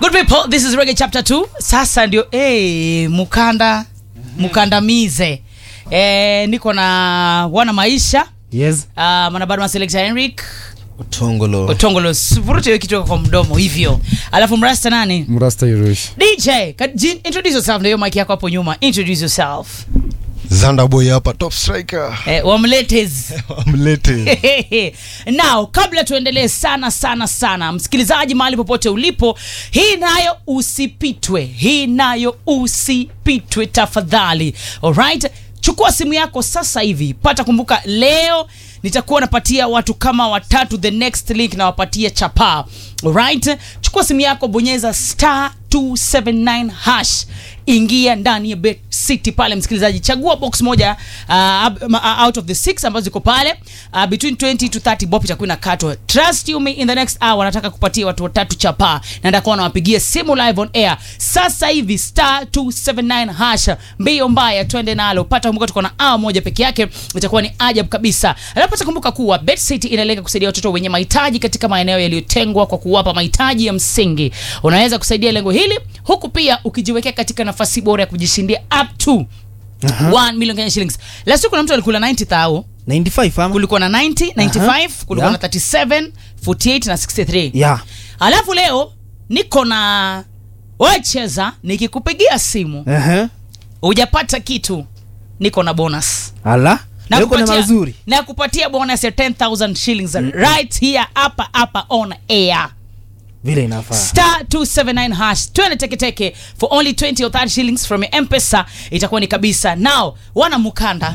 Good people, this is Reggae Chapter 2. Sasa ndio eh mukanda mukandamize. Eh, niko na wana maisha yes uh, mwanabado wa selector Henrik Otongolo. Otongolo sivurute hiyo kitu kwa mdomo hivyo. Alafu mrasta nani? mrasta irush DJ, ka- jin- introduce yourself na hiyo mic yako hapo nyuma. Introduce yourself. Zanda boy hapa top striker. Eh, wamletes. Amlete. now kabla tuendelee sana sana sana msikilizaji mahali popote ulipo hii nayo usipitwe hii nayo usipitwe tafadhali alright chukua simu yako sasa hivi pata kumbuka leo nitakuwa napatia watu kama watatu the next link nawapatia chapa alright chukua simu yako bonyeza star 279 hash ingia ndani ya bet city pale msikilizaji chagua box moja uh, ab- ma- uh, out of the six ambazo ziko pale uh, between 20 to 30 bob itakuwa inakatwa trust you me in the next hour nataka kupatia watu watatu chapa na ndakuwa nawapigia simu live on air sasa hivi star 279 hash mbio mbaya twende nalo pata kumbuka tuko na hour moja peke yake itakuwa ni ajabu kabisa alafu pata kumbuka kuwa bet city inalenga kusaidia watoto wenye mahitaji katika maeneo yaliyotengwa kwa kuwapa mahitaji ya msingi unaweza kusaidia lengo hili huku pia ukijiwekea katika nafasi bora ya kujishindia up to 1 million Kenya shillings last week kuna mtu alikula 90 thao 95 ama kulikuwa na 90 95 kulikuwa Yeah. na 37 48 na 63 yeah alafu leo niko na wecheza nikikupigia simu ehe hujapata kitu niko na bonus ala na leo kuna kupatia- mazuri na kupatia bonus ya 10000 shillings right here hapa hapa on air vile inafaa star 279 hash twende teketeke for only 20 or 30 shillings from your mpesa itakuwa ni kabisa now wana mukanda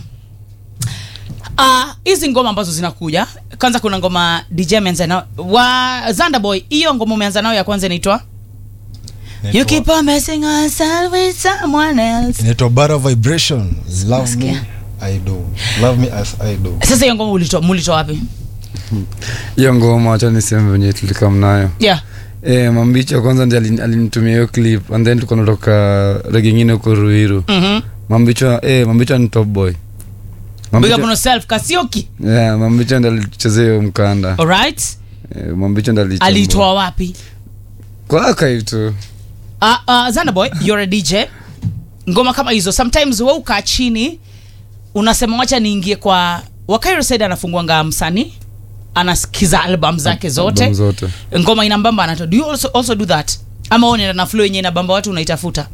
Ah, hizi ngoma ambazo zinakuja kwanza kuna ngoma dj ameanza nao wa zandaboy hiyo ngoma umeanza nayo ya kwanza inaitwa you keep on messing yourself with someone else Inaitwa Bara Vibrations. Love me Nasikia. I do. Love me as I do. sasa hiyo ngoma ulitoa mulitoa wapi hiyo ngoma wacha niseme venye tulikam nayo yeah e, mambicha kwanza ndi alin- alinitumia hiyo clip and then tulikuwa natoka rege ingine huko ruiru mhm mambicha e, mambicha ni top boy big up on mambicha, yourself kasioki yeah, mambicha ndi alichezea hiyo mkanda alright e, mambicha ndi alichambua. alitoa wapi kwaka hivi tu uh, uh, Zandaboy, you're a DJ. Ngoma kama hizo sometimes wewe ukaa chini unasema wacha niingie kwa Wakairo said anafunguanga msanii anasikiza album zake zote Album zote ngoma inambamba anato do you also, also do that ama wewe unaenda na flow yenye inabamba watu unaitafuta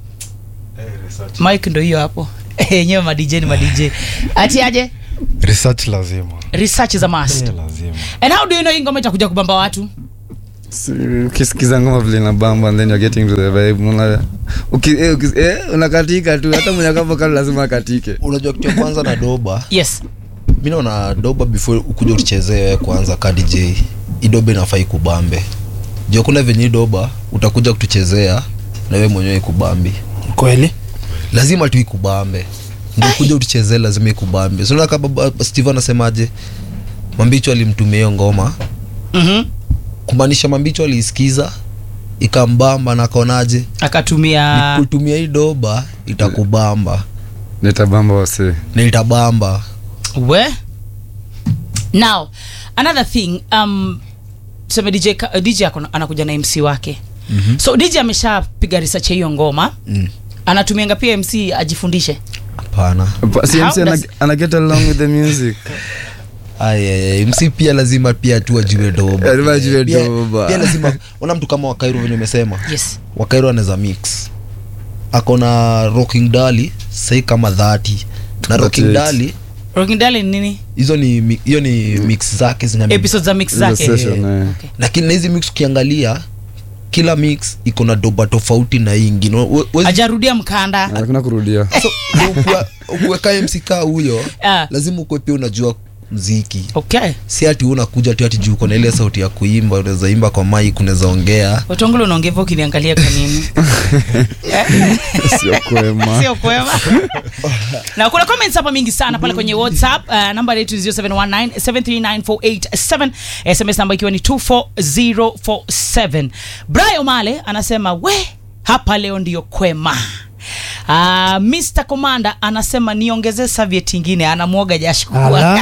mike ndo hiyo hapo yenyewe ma DJ ni ma DJ ati aje Research lazima. research is a must Yeah, lazima. and how do you know hii ngoma itakuja kubamba watu Si- ukisikiza ngoma vile na bamba and then you're getting to the vibe unaona uki, eh, uki, eh, unakatika tu hata mwenye kama kale lazima akatike Unajua kitu ya kwanza na doba. yes Mimi naona doba before ukuja utuchezee wewe kwanza ka DJ. Idoba inafaa ikubambe. Jua kuna venye hii doba utakuja kutuchezea na wewe mwenyewe ikubambi. kweli lazima tu ikubambe ndio kuja utuchezee lazima ikubambe sinaona kama baba steve anasemaje mambicho alimtumia hiyo ngoma mhm kumaanisha mambicho aliisikiza ikambamba na akaonaje akatumia kutumia hii doba itakubamba nitabamba wasee na itabamba we now another thing um tuseme dj, ka- uh, DJ ako na- anakuja na mc wake mm-hmm. so dj ameshapiga research ya hiyo ngoma Mm. anatumianga pia mc ajifundishe hapana Pa- si How MC ana, does- ana get along with the music Ay, mc pia lazima pia tu ajue doba Lazima ajue Pia- doba. pia lazima ona mtu kama wakairo venye umesema yes wakairo anaweza mix akona rocking dali sai kama dhati na rocking 38. dali rokindale ni nini hizo ni mi- hiyo ni mix zake zina episode za mix Hizo zake session, eh. Okay. lakini na hizi mix ukiangalia kila mix iko na doba tofauti na hii ingine We- wezi- ajarudia mkanda hakuna kurudia so, ndio ukuwa- ukuweka mc kaa huyo Ah. lazima ukuwe pia unajua mziki okay si ati wewe unakuja tu ati juu uko na ile sauti ya kuimba unaweza imba kwa mic unaweza ongea watongolo unaongeva ukiniangalia kwa nini sio kwema sio kwema na kuna comments hapa mingi sana pale kwenye whatsapp uh, namba yetu 0719739487 sms namba ikiwa ni 24047 brian male anasema we hapa leo ndiyo kwema Uh, Mr. Commander anasema niongezee serviette ingine anamwoga jasho ala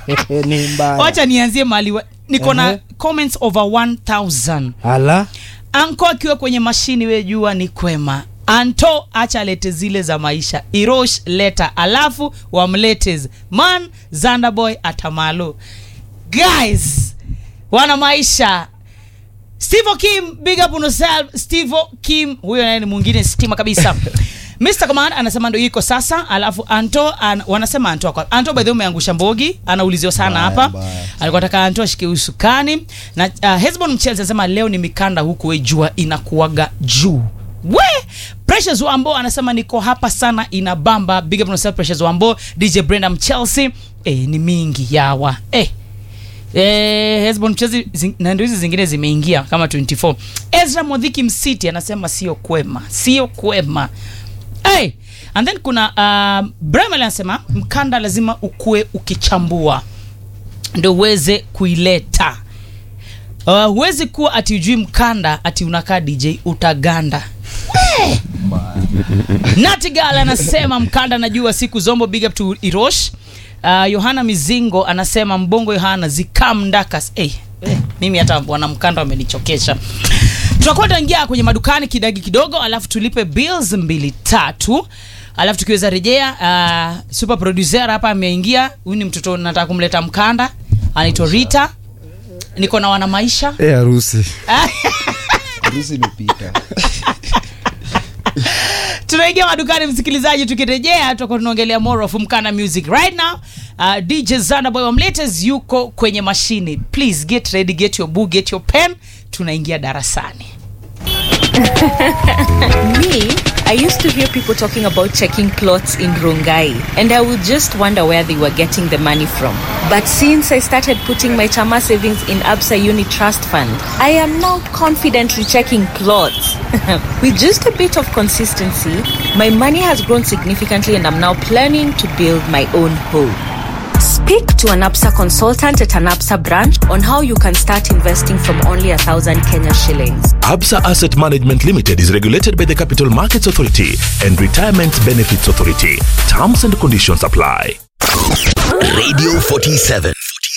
ni mbaya wacha nianzie mali wa- niko na Ehe. comments over 1000 ala anko akiwa kwenye mashini we jua ni kwema anto acha lete zile za maisha irosh leta alafu wamletes man zandaboy atamalo guys wana maisha Steve Kim, big up on yourself. Steve Kim, huyo naye ni mwingine stima kabisa. Mr. Command anasema ndio iko sasa, alafu Anto an, wanasema Anto kwa Anto by the way umeangusha mbogi, anauliziwa sana Mbaya, hapa. mbaya. Alikuwa anataka Anto ashike usukani na uh, Hezbon Mchelsea anasema leo ni mikanda huku we jua inakuwaga juu. We Precious Wambo anasema niko hapa sana inabamba. Big up on yourself Precious Wambo. DJ Brenda Mchelsea. Eh, ni mingi yawa. Eh, Eh, Hezbon mchezi zing, na ndio hizi zingine zimeingia kama 24. Ezra Modhiki Msiti anasema sio kwema, sio kwema. Hey, and then kuna uh, Bremel anasema mkanda lazima ukue ukichambua ndio uweze kuileta. Uh, huwezi kuwa ati ujui mkanda ati unakaa DJ utaganda. Eh. Natigal anasema mkanda najua siku zombo big up to Irosh. Uh, Yohana Mizingo anasema mbongo Yohana zikam ndakas. Eh, eh, mimi hata wana mkanda wamenichokesha. Tutakuwa tunaingia kwenye madukani kidagi kidogo, alafu tulipe bills mbili tatu, alafu tukiweza rejea. Uh, super producer hapa ameingia. Huyu ni mtoto nataka kumleta mkanda, anaitwa Rita. Niko na wana maisha Eh, harusi harusi imepita tunaingia madukani msikilizaji tukirejea tutakuwa tunaongelea more of mkana music right now uh, dj zanaboy wamletes yuko kwenye mashini please get ready get your book get your pen tunaingia darasani Me, I used to hear people talking about checking clothes in Rongai, and I would just wonder where they were getting the money from. But since I started putting my Chama savings in Absa Uni Trust Fund, I am now confidently checking clothes. With just a bit of consistency, my money has grown significantly, and I'm now planning to build my own home. Speak to an APSA consultant at an APSA branch on how you can start investing from only a thousand Kenya shillings. Absa Asset Management Limited is regulated by the Capital Markets Authority and Retirement Benefits Authority. Terms and conditions apply. Radio 47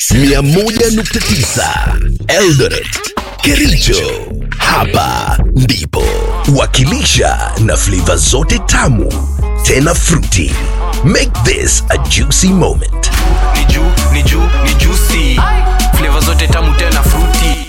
101.9 Eldoret Kericho hapa ndipo wakilisha na flavor zote tamu tena fruity make this a juicy moment ni juu ni juu ni juicy flavor zote tamu tena fruity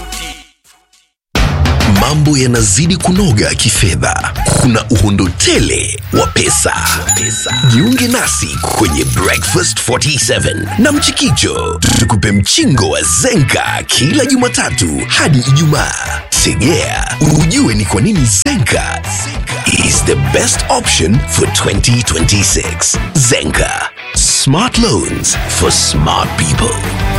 mambo yanazidi kunoga kifedha kuna uhondo tele wa pesa. jiunge nasi kwenye breakfast 47 na mchikicho tukupe mchingo wa zenka kila jumatatu hadi ijumaa segea ujue ni kwa nini zenka is the best option for 2026 zenka smart loans for smart people